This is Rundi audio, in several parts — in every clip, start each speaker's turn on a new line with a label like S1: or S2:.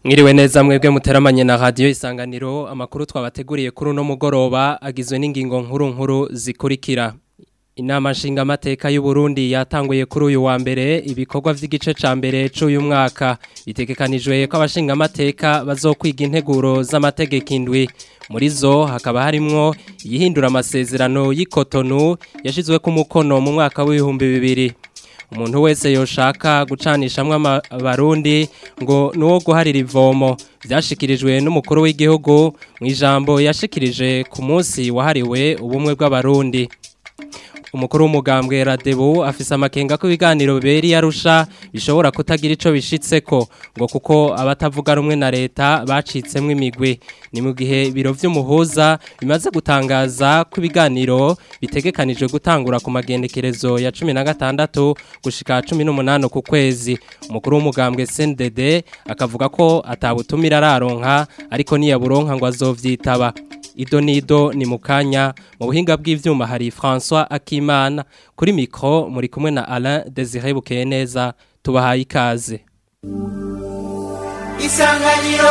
S1: Mwiriwe neza mwebwe muteramanye na radio isanganiro amakuru twabateguriye kuri uno mugoroba agizwe n'ingingo nkuru nkuru zikurikira Inama nshingamateka y'u Burundi yatanguye kuri uyu wa mbere ibikorwa vy'igice ca mbere c'uyu mwaka bitegekanijwe ko abashingamateka bazokwiga integuro z'amategeko indwi muri zo hakaba harimwo yihindura amasezerano y'ikotonu yashizwe ku mukono mu mwaka w'ibihumbi bibiri umuntu wese yoshaka gucanishamwe abarundi ngo nuwo guharira ivomo byashikirijwe n'umukuru w'igihugu mu ijambo yashikirije ku munsi wahariwe ubumwe bw'abarundi umukuru w'umugambwe Radebu afise amakenga ko ibiganiro biberi yarusha bishobora kutagira ico bishitseko ngo kuko abatavuga rumwe na leta bacitsemwe imigwi ni mu gihe biro vy'umuhuza bimaze gutangaza ko ibiganiro bitegekanijwe gutangura ku magendekerezo ya 16 gushika 18 ku kwezi umukuru w'umugambwe CNDD akavuga ko atabutumira araronka ariko niyaburonka ngo azovyitaba Ido nido ni mukanya mu buhinga bw'ivyuma hari François Akimana kuri mikro muri kumwe na Alain Désiré Bukeneza tubahaye ikaze
S2: Isanganiro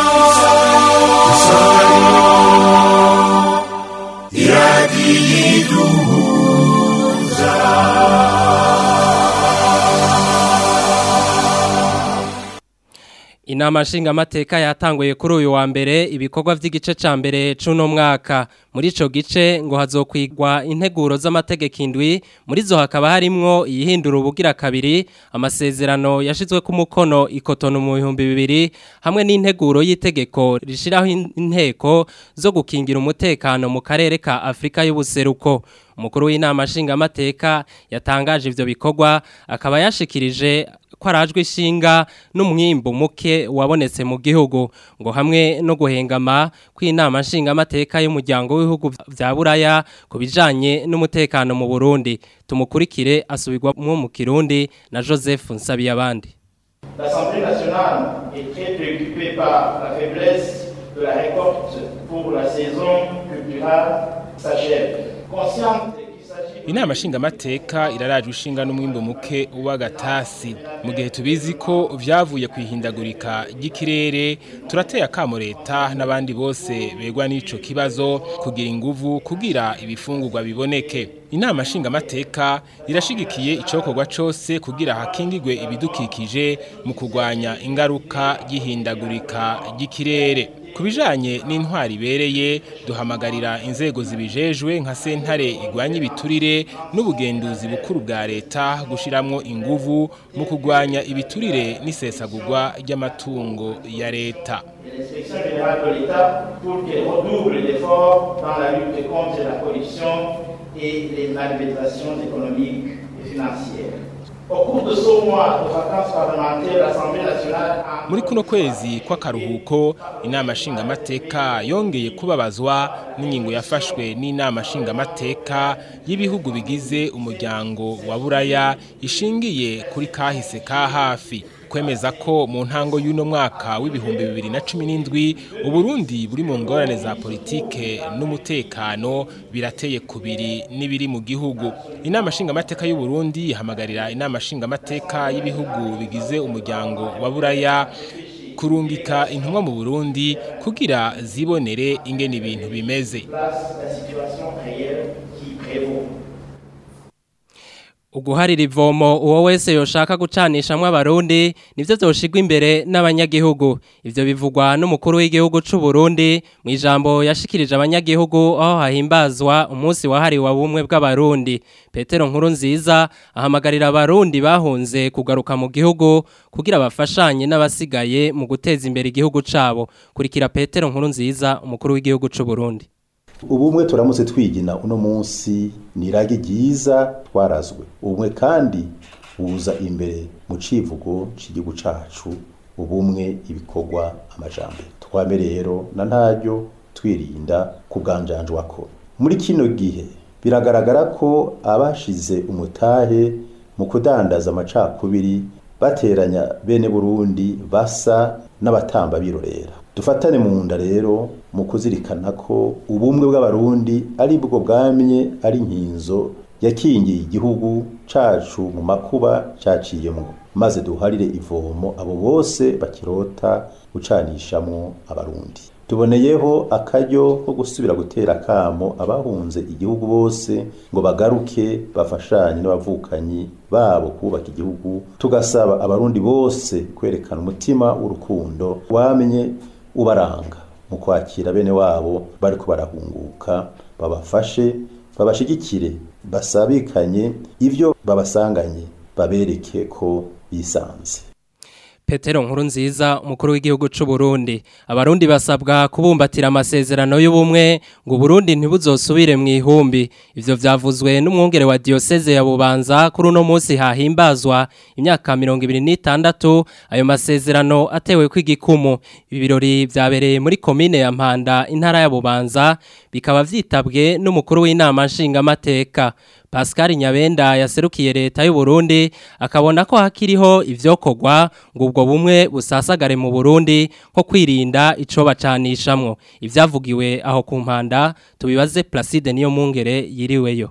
S1: Inama nshingamateka yatanguye kuri uyu wa mbere ibikorwa vy'igice ca mbere c'uno mwaka muri ico gice ngo hazokwigwa integuro z'amategeko indwi muri zo hakaba harimwo iyihindura ubugira kabiri amasezerano yashizwe ku mukono ikotono mu bihumbi bibiri hamwe n'integuro y'itegeko rishiraho inteko zo gukingira umutekano mu karere ka Afrika y'ubuseruko umukuru w'inama nshingamateka yatangaje ivyo bikorwa akaba yashikirije ko arajwe ishinga n'umwimbo muke wabonetse mu gihugu ngo hamwe no guhengama kw'inama nshingamateka y'umuryango w'ibihugu vya buraya ku bijanye n'umutekano mu Burundi tumukurikire asubirwamwo mu Kirundi na Joseph Nsabiyabandi
S3: L'Assemblée nationale est très préoccupée par la faiblesse de la récolte pour la saison culturelle s'achève. Consciente
S4: Inama nshingamateka irarajwe ishinga n'umwimbo muke w'agatasi mu gihe tubizi ko vyavuye kwihindagurika ry'ikirere turateye akamo leta n'abandi bose begwa n'ico kibazo kugira inguvu kugira ibifungurwa biboneke inama nshingamateka irashigikiye icokorwa cose kugira hakingirwe ibidukikije mu kurwanya ingaruka y'ihindagurika ry'ikirere Kubijanye n'intwari ibereye duhamagarira inzego zibijejwe nka sentare igwanya ibiturire n'ubugenduzi bukuru bwa leta gushiramwo inguvu mu kugwanya ibiturire n'isesagurwa ry'amatungo ya leta.
S3: L'inspection générale de l'État pour qu'elle redouble d'efforts dans la lutte contre la corruption et les malversations économiques et financières.
S4: muri kuno kwezi kw'akaruhuko inama nshingamateka yongeye kubabazwa n'ingingo yafashwe n'inama nshingamateka y'ibihugu bigize umuryango wa buraya ishingiye kuri kahise ka hafi kwemeza ko mu ntango y'uno mwaka w'ibihumbi bibiri na cumi n'indwi uburundi buri mu ngorane za politike n'umutekano birateye kubiri n'ibiri mu gihugu inama nshingamateka y'uburundi ihamagarira inama nshingamateka y'ibihugu bigize umuryango wa buraya kurungika intumwa mu burundi kugira zibonere ingene ibintu bimeze
S1: uguharira ivomo uwo wese yoshaka gucanishamwe abarundi nivyo vyoshigwa imbere n'abanyagihugu ivyo bivugwa n'umukuru w'igihugu c'u Burundi mu ijambo yashikirije abanyagihugu aho hahimbazwa umunsi wahariwe ubumwe bw'abarundi Petero nkuru nziza ahamagarira abarundi bahunze kugaruka mu gihugu kugira bafashanye n'abasigaye mu guteza imbere igihugu cabo kurikira Petero nkuru nziza umukuru w'igihugu c'u Burundi
S5: ubumwe turamutse twigina uno munsi ni iragi ryiza twarazwe ubumwe kandi buza imbere mu civugo c'igihugu cacu ubumwe ibikorwa amajambere twame rero na ntaryo twirinda kuganjanjwako muri kino gihe biragaragara ko abashize umutahe mu kudandaza amacakubiri bateranya bene Burundi basa n'abatamba birorera dufatane mu nda rero mu kuzirikana ko ubumwe bw'abarundi ari bwo bwamye ari inkinzo yakingiye igihugu cacu mu makuba caciyemo maze duharire ivomo abo bose bakirota gucanishamwo abarundi tuboneyeho akaryo ko gusubira gutera akamo abahunze igihugu bose ngo bagaruke bafashanye n'abavukanyi babo kubaka igihugu tugasaba abarundi bose kwerekana umutima w'urukundo wamenye ubaranga mu kwakira bene wabo bariko barahunguka babafashe babashigikire basabikanye ivyo babasanganye babereke ko bisanze
S1: Petero nkuru nziza umukuru w'igihugu c'u Burundi abarundi basabwa kubumbatira amasezerano y'ubumwe ngo Burundi ntibuzosubire mu ihumbi ivyo vyavuzwe n'umwungere wa diocese ya Bubanza kuri uno munsi hahimbazwa imyaka 2026 ayo masezerano atewe kw'igikumu ibirori vyabereye muri commune ya Mpanda intara ya Bubanza bikaba vyitabwe n'umukuru w'inama nshingamateka Pascal Nyabenda yaserukiye leta y'u Burundi akabona ko hakiriho ivyokorwa ngo ubwo bumwe busasagare mu Burundi nko kwirinda ico bacanishamwo ivyavugiwe aho ku mpanda tubibaze Placide niyo mungere yiriweyo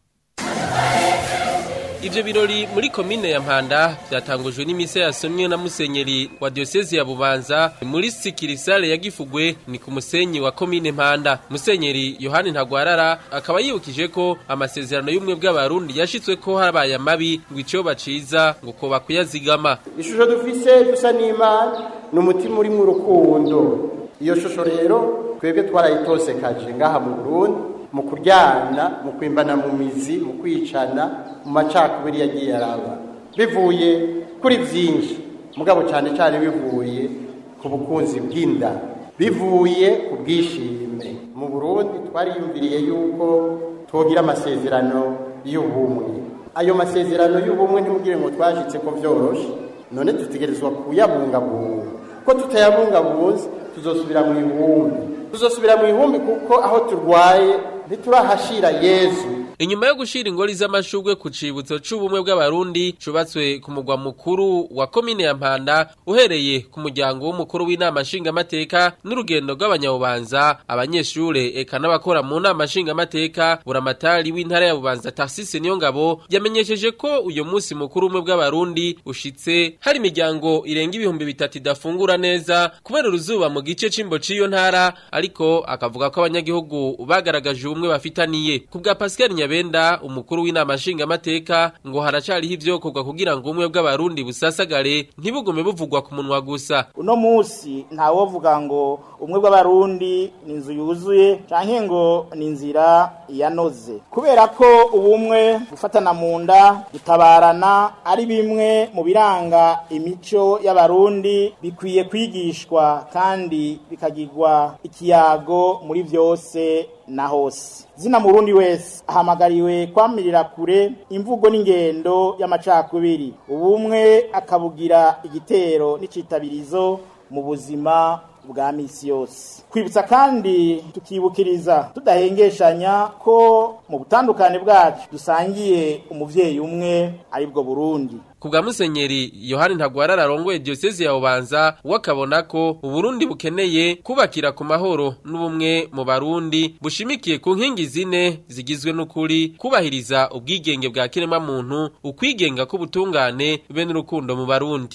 S2: Ivyo birori muri komine ya Mpanda byatangujwe n'imise yasomwe na musenyeri wa diocese ya Bubanza muri sikirisale ya Gifugwe ni ku musenyi wa komine Mpanda. Musenyeri Yohani Ntagwarara akaba yibukije ko amasezerano y'umwe bw'abarundi yashitswe ko habaye amabi ngo ico baciza ngo ko bakuyazigama.
S6: ishusho dufise dusa n'imana ni umutima uri mu rukundo iyo shusho rero twebwe twarayitosekaje ngaha mu burundi mu kuryana mu kwimbana mu mizi mu kwicana mu macakubiri yagiye araba bivuye kuri byinshi mugabo cyane cyane bivuye ku bukunzi bw'inda bivuye ku bwishime mu burundi twariyumviriye yuko twogira amasezerano y'ubumwe ayo masezerano y'ubumwe ntimugire ngo twashitse ko byoroshe none dutegerezwa kuyabungabunga ko tutayabungabunze tuzosubira mu ihumbi tuzosubira mu ihumbi kuko aho turwaye ntiturahashira yezu
S2: Inyuma yo gushira ingori z'amashugwe ku cibutso c'ubumwe bw'abarundi cubatswe ku mugwa mukuru wa komine ya Mpanda uhereye ku muryango w'umukuru w'inama nshingamateka n'urugendo rw'abanyabubanza abanyeshure eka n'abakora mu nama nshingamateka buramatari w'intara ya Bubanza Tarsise niyo ngabo yamenyesheje ko uyo munsi mukuru umwe bw'abarundi ushitse hari imiryango irenga ibihumbi bitatu idafungura neza kubera uruzuba mu gice c'imbo c'iyo ntara ariko akavuga ko abanyagihugu bagaragaje ubumwe bafitaniye ku bwa Pascal Nyabenda umukuru w'inama nshingamateka ngo haracariho ivyokorwa kugira ngo umwe bw'abarundi busasagare ntibugume buvugwa ku munwa gusa
S7: uno musi ntawovuga ngo umwe bw'abarundi ni inzu yuzuye canke ngo ni inzira yanoze kubera ko ubumwe gufatana mu nda gutabarana ari bimwe mu biranga imico y'abarundi bikwiye kwigishwa kandi bikagirwa ikiyago muri vyose na hose zina murundi wese ahamagariwe kwamirira kure imvugo n'ingendo y'amacakubiri ubumwe akabugira igitero n'icitabirizo mu buzima bwa misi yose kwibutsa kandi tukibukiriza tudahengeshanya ko mu butandukane bwacu dusangiye umuvyeyi umwe aribwo Burundi
S2: Kubwa musenyeri Yohani Ntagwarara arongoye diocese ya Bubanza wakabona ko Uburundi bukeneye kubakira ku mahoro n'ubumwe mu Barundi bushimikiye ku nkingi zine zigizwe n'ukuri kubahiriza ubwigenge bwa kirema muntu ukwigenga k'ubutungane be n'urukundo mu Barundi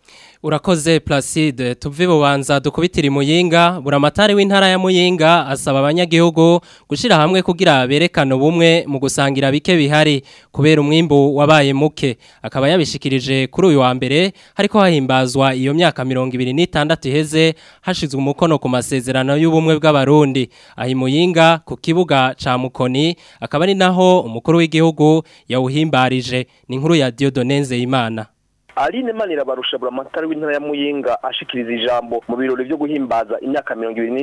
S1: Urakoze Placide tuve bubanza dukubitira imuyinga buramatari w'intara ya Muyinga asaba abanyagihugu gushira hamwe kugira berekane ubumwe mu gusangira bike bihari kubera umwimbu wabaye muke akaba yabishikirije kuri uyu wa mbere hariko hahimbazwa iyo myaka 26 iheze hashizwe umukono ku masezerano y'ubumwe bw'abarundi ahi Muyinga ku kibuga ca Mukoni akaba ari naho umukuru w'igihugu yawuhimbarije ni inkuru ya Dieudonne Nzeyimana
S8: Aline Manira barusha buramatari w'intara ya Muyinga ashikiriza ijambo mu birori byo guhimbaza imyaka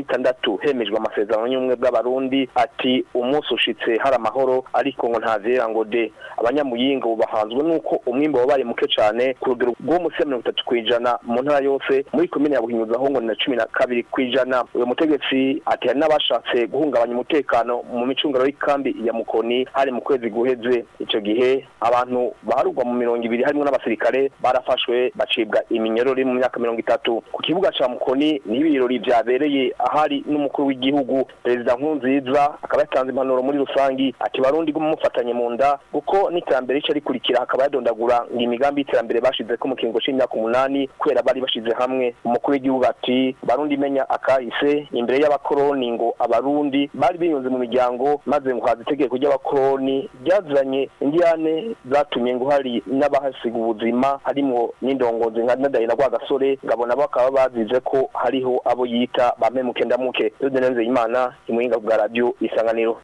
S8: 26 hemejwe amasezerano y'umwe bw'abarundi ati umunsi ushitse hari amahoro ariko ngo ntavera ngo de abanyamuyinga bubahanzwe nuko umwimbo wabaye muke cyane ku rugero rwo musi 30 kwijana mu ntara yose muri komine ya Buhinyuza ho ngo ni 12 kwijana uyo mutegetsi ati hari n'abashatse guhungabanya umutekano mu micungano y'ikambi ya Mukoni hari mu kwezi guheze ico gihe abantu baharugwa mu mirongo ibiri harimo n'abasirikare barafashwe bacibwa iminyorori mu myaka mirongo itatu ku kibuga ca mukoni niho ibirori vyabereye ahari n'umukuru w'igihugu perezida nkurunziza akaba yatanze impanuro muri rusangi ati barundi mufatanye mu nda kuko n'iterambere rica rikurikira hakaba yadondagura ngo imigambi y'iterambere bashizeko mu kiringo c'imyaka umunani kubera bari bashize hamwe umukuru w'igihugu ati barundi menya akahise imbere y'abakoroni ngo abarundi bari biyunze mu miryango maze ngo haza itegeko ry'abakoroni ryazanye indiyane zatumye ngo hari n'abahasiga ubuzima harimwo n'indongozi nka nadahira rwagasore ngabona bakaba bazize ko hariho abo yita bamemuke ndamuke yodenenze imana imuhinga bwa radio isanganiro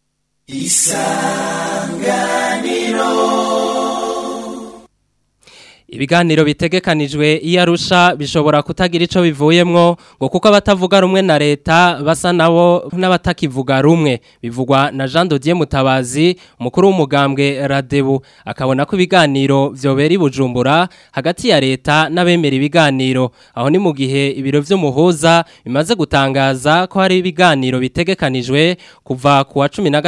S1: Ibiganiro bitegekanijwe iyo arusha bishobora kutagira ico bivuyemwo ngo kuko abatavuga rumwe na leta basa nabo n'abatakivuga rumwe bivugwa na Jean Dodier Mutabazi umukuru w'umugambwe Radebu akabona ko ibiganiro vyobera ibujumbura hagati ya leta n'abemera ibiganiro aho ni mu gihe ibiro vy'umuhuza bimaze gutangaza ko hari ibiganiro bitegekanijwe kuva ku wa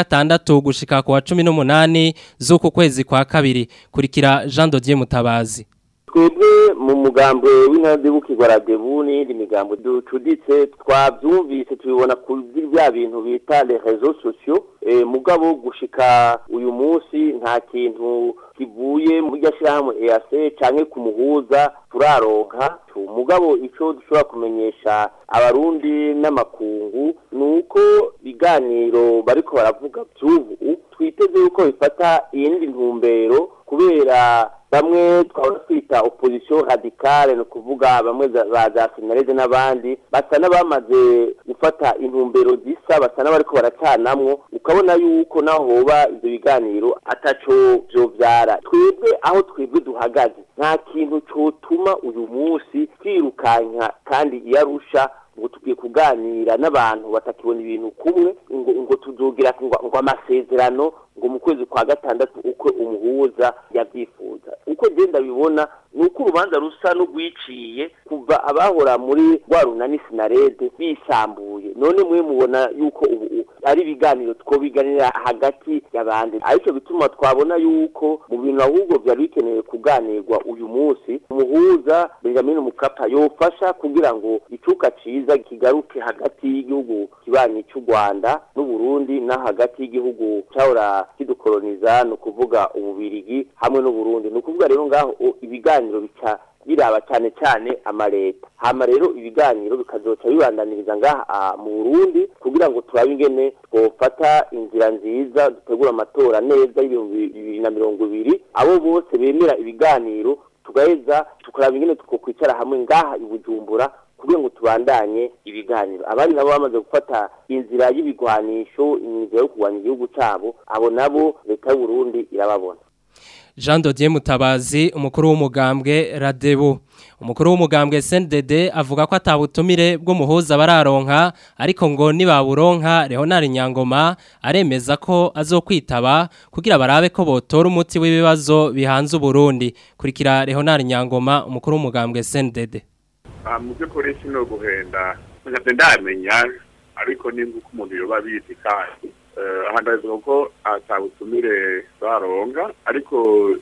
S1: 16 gushika ku wa 18 z'uku kwezi kwa kabiri kurikira Jean Dodier Mutabazi
S9: twebwe mu mugambwe w'intadibukirwa radebu n'iyindi migambo ducuditse twabyumvise tubibona kuri bya bintu bita les réseaux sociaux mugabo gushika uyu munsi nta kintu kivuye mu ryashyirahamwe EAC canke ku muhuza turaronka mugabo ico dushobora kumenyesha abarundi n'amakungu nuko biganiro bariko baravuga by'ubu twiteze yuko bifata iyindi ntumbero kubera bamwe twaba twita opposition radicale ni ukuvuga bamwe ba za sinarede n'abandi basa n'abamaze gufata intumbero zisa basa n'abariko baracanamwo ukabona yuko naho hoba ivyo biganiro ataco vyovyara twebwe aho twebwe duhagaze nta kintu cotuma uyu munsi twirukanka kandi iyarusha ngo tugiye kuganira n'abantu batakibona ibintu kumwe ngo ngo tuzogira ngo amasezerano ngo mu kwezi kwa gatandatu uko umuhuza yabyifuza uko genda bibona ni uko urubanza rusa n'urwiciye kuva abahora muri rwa runani sinarede bisambuye none mwe mubona yuko ubu ari ibiganiro twobiganira hagati y'abandi aricyo bituma twabona yuko mu bintu ahubwo byari bikenewe kuganirwa uyu munsi umuhuza benjamin mukapa yofasha kugira ngo icuka ciza kigaruke hagati y'igihugu kibanyi cy'u rwanda n'uburundi na hagati y'igihugu cyahora kidukoloniza ni ukuvuga ububirigi hamwe n'uburundi ni ukuvuga rero ngaho ibiganiro bica biraba cyane cyane amaleta hama rero ibiganiro bikazoca bibandaniriza ngaha mu Burundi kugira ngo turabe ingene twofata inzira nziza dutegura amatora neza y'ibihumbi bibiri na mirongo ibiri abo bose bemera ibiganiro tugaheza tukaraba ingene twokwicara hamwe ngaha i Bujumbura kugira ngo tubandanye ibiganiro abandi nabo bamaze gufata inzira y'ibigwanisho inzira yo kurwanya igihugu cyabo abo nabo leta y'u Burundi irababona
S1: Jean Dodier Mutabazi umukuru w'umugambwe Radebu umukuru w'umugambwe SNDD avuga ko atabutumire bw'umuhuza bararonka ariko ngo nibaburonka Leonard Nyangoma aremeza ko azokwitaba kugira barabe ko botora umuti w'ibibazo bihanze Burundi kurikira Leonard Nyangoma umukuru w'umugambwe SNDD
S10: mu by'ukuri sino guhenda ntabwo ndamenya ariko nimba uko umuntu yoba abizi kandi ahangarizwa ko atabutumire baronga ariko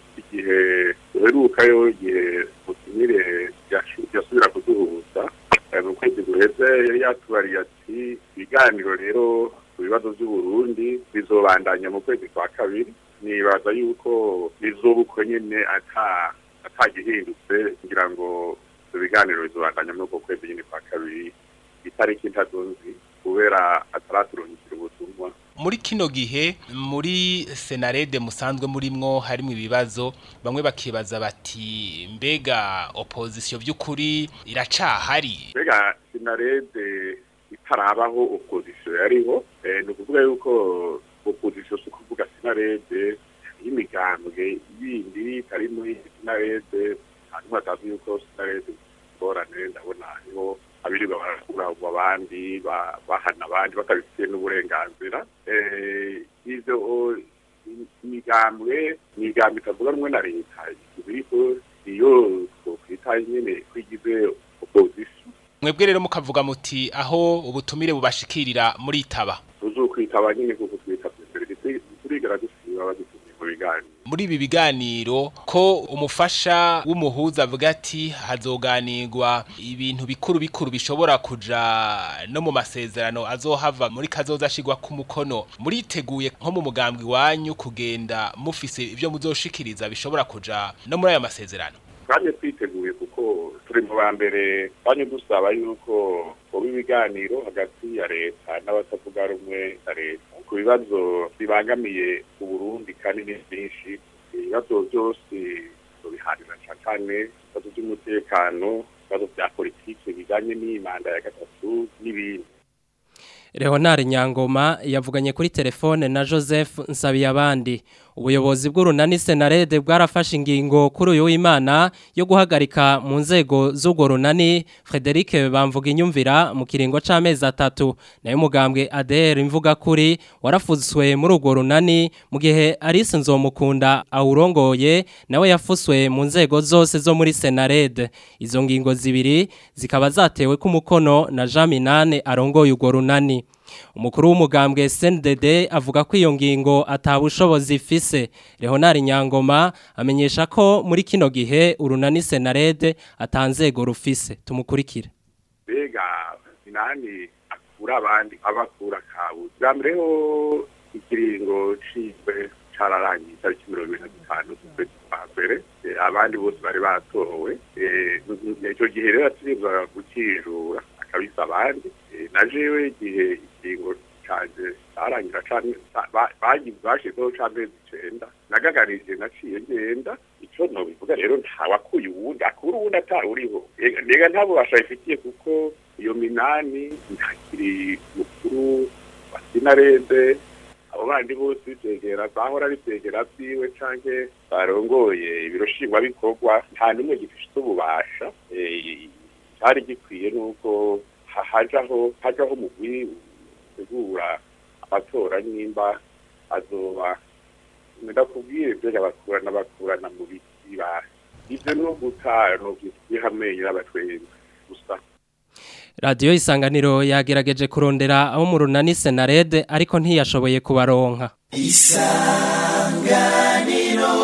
S10: igihe duherukayo igihe butumire yasubira kuduhuza mu kwezi guheze yari yatubariye ati ibiganiro rero ku bibazo by'uburundi bizobandanya mu kwezi kwa kabiri nibaza yuko bizobukwe nyine atagihindutse kugira ngo ibyo biganiro bizobandanya muri uko kwezi nyine kwa kabiri itariki ntazunzi kubera ataraturungikira ubutumwa
S4: muri kino gihe muri senarede musanzwe murimwo harimo ibibazo bamwe bakibaza bati mbega opozisiyo by'ukuri iracahari
S10: mbega senarede itarabaho opozisiyo yariho ni ukuvuga yuko opozisiyo si ukuvuga senarede y'imigambwe yindi itari muri senarede hanyuma hatazi yuko senarede ingorane ndabona hariho abirirwa barakuragwa abandi bahana abandi batabifitiye n'uburenganzira ivyo imigambwe imigambwe itavuga rumwe na leta ibiriko iyo twokwita nyene kwigize opposition
S4: mwebwe rero mukavuga muti aho ubutumire bubashikirira muritaba
S10: tuzokwitaba nyene kuko twita mbere turigera dusiba badutumye mu biganiro
S4: muri ibi biganiro ko umufasha w'umuhuza avuga ati hazoganirwa ibintu bikuru bikuru bishobora kuja no mu masezerano azohava muri kazoza ashigwa ku mukono muriteguye nko mu mugambwe wanyu kugenda mufise ibyo muzoshikiriza bishobora kuja no muri ayo masezerano
S10: kandi twiteguye kuko turi mu ba mbere kandi dusaba yuko ubu ibiganiro hagati ya leta n'abatavuga rumwe na leta ku bibazo bibangamiye uburundi kandi ni byinshi ibibazo byose biharira cyane ibibazo by'umutekano ibibazo bya politiki bijyanye n'imanda ya gatatu n'ibindi
S1: Leonard Nyangoma yavuganye kuri telefone na Joseph Nsabiyabandi ubuyobozi bw'urunani Senarede bwarafashe ingingo kuri uyu w'Imana yo guhagarika mu nzego z'ubwo runani Frederic bamvuga inyumvira mu kiringo c'amezi atatu nayo mugambwe ADR imvuga kuri warafuzwe muri urwo runani mu gihe Alice Nzomukunda awurongoye nawe yafuswe mu nzego zose zo muri Senarede izo ngingo zibiri zikaba zatewe ku mukono na Jean Minane arongoye urwo runani umukuru w'umugambwe SNDD avuga ko iyo ngingo atabushobozi ifise Leonard Nyangoma amenyesha ko muri kino gihe urunani Senarede atanzego rufise tumukurikire
S10: mbega inani akura abandi abakura kabuze bwa mbere ho ikiringo cizwe cararangiye itariki mirongo ibiri na zitanu z'ukwezi kwa mbere abandi bose bari batowe icyo gihe rero aturizwa gukijura akabisa abandi na jewe igihe ikingo canje carangira bashizeho c'amezi icenda nagagarije naciye ngenda ico nobivuga rero ntawakuye uwundi akura uwundi atawuriho mbega nta bubasha bifitiye kuko iyo minani ntakiri mukuru wa sinarede abo bandi bose bitegera bahora bitegera vyiwe canke barongoye ibiro shingwabikorwa nta n'umwe gifite ububasha cari gikwiye nuko hajaho hajaho umugwi utegura amatora nimba azoba ndakubwire ibyo bakurana bakurana mu biti ba ivyo no gutara no kwihamenye n'abatwenzi gusa
S1: Radio isanganiro yagerageje kurondera abo mu runani Senarede ariko ntiyashoboye kubaronka
S11: Isanganiro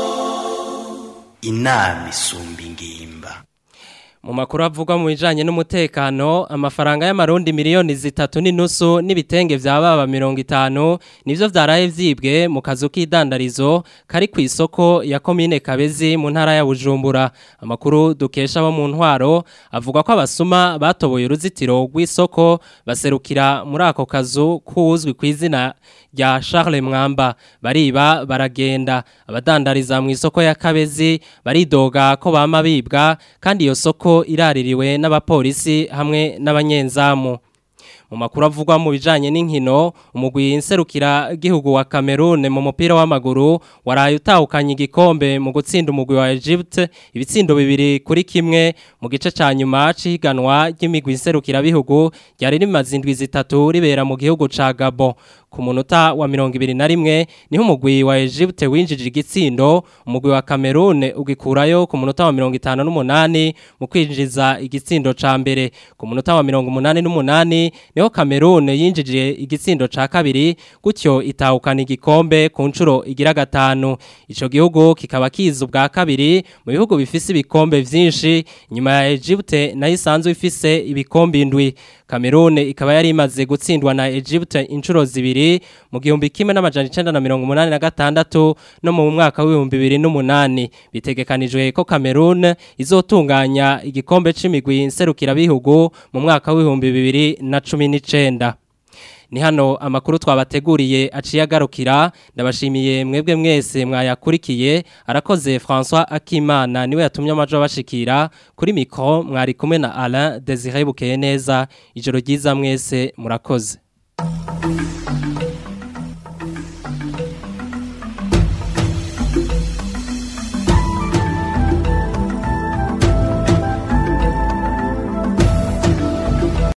S11: Inami isumba ingimba
S1: mu makuru avugwa mu bijanye n'umutekano amafaranga y'amarundi miliyoni zitatu n'inusu n'ibitenge vya baba mirongo itanu nivyo vyaraye vyibwe mu kazu k'idandarizo kari ku isoko ya komine Kabezi mu ntara ya Bujumbura amakuru dukesha abo mu ntwaro avuga ko abasuma batoboye uruzitiro rw'isoko baserukira muri ako kazu kuzwi ku izina rya Charles Mwamba bariba baragenda abadandariza mu isoko ya Kabezi baridoga ko bama bibwa kandi iyo soko iraririwe n'abapolisi hamwe n'abanyenzamu mu makuru avugwa mu bijanye n'inkino umugwi nserukira gihugu wa Cameroon mu mupira w'amaguru waraye utahukanye igikombe mu gutsinda umugwi wa Egypt ibitsindo bibiri kuri kimwe mu gice ca nyuma ciganwa ry'imigwi nserukira bihugu ryari rimaze indwi zitatu ribera mu gihugu ca Gabon ku munota wa mirongo ibiri na rimwe niho umugwi wa Egypt winjije igitsindo umugwi wa Cameroon ugikurayo ku munota wa mirongo itanu n'umunani mu kwinjiza igitsindo ca mbere ku munota wa mirongo umunani n'umunani niho Cameroon yinjije igitsindo ca kabiri gutyo itahukana igikombe ku nshuro igira gatanu ico gihugu kikaba kiza ubwa kabiri mu bihugu bifise ibikombe vyinshi nyuma ya Egypt nayo isanzwe ifise ibikombe indwi Cameroon ikaba yari imaze gutsindwa na Egypt inshuro zibiri mu gihumbi kimwe n'amajana icenda na mirongo umunani na gatandatu no mu mwaka w'ibihumbi bibiri n'umunani bitegekanijwe ko Cameroon izotunganya igikombe c'imigwi nserukirabihugu mu mwaka w'ibihumbi bibiri na cumi n'icenda ni hano amakuru twabateguriye aciye agarukira ndabashimiye mwebwe mwese mwayakurikiye arakoze François Akimana niwe yatumye amajo bashikira kuri mikro mwari kumwe na Alain Désiré Bukeye neza ijoro ryiza mwese murakoze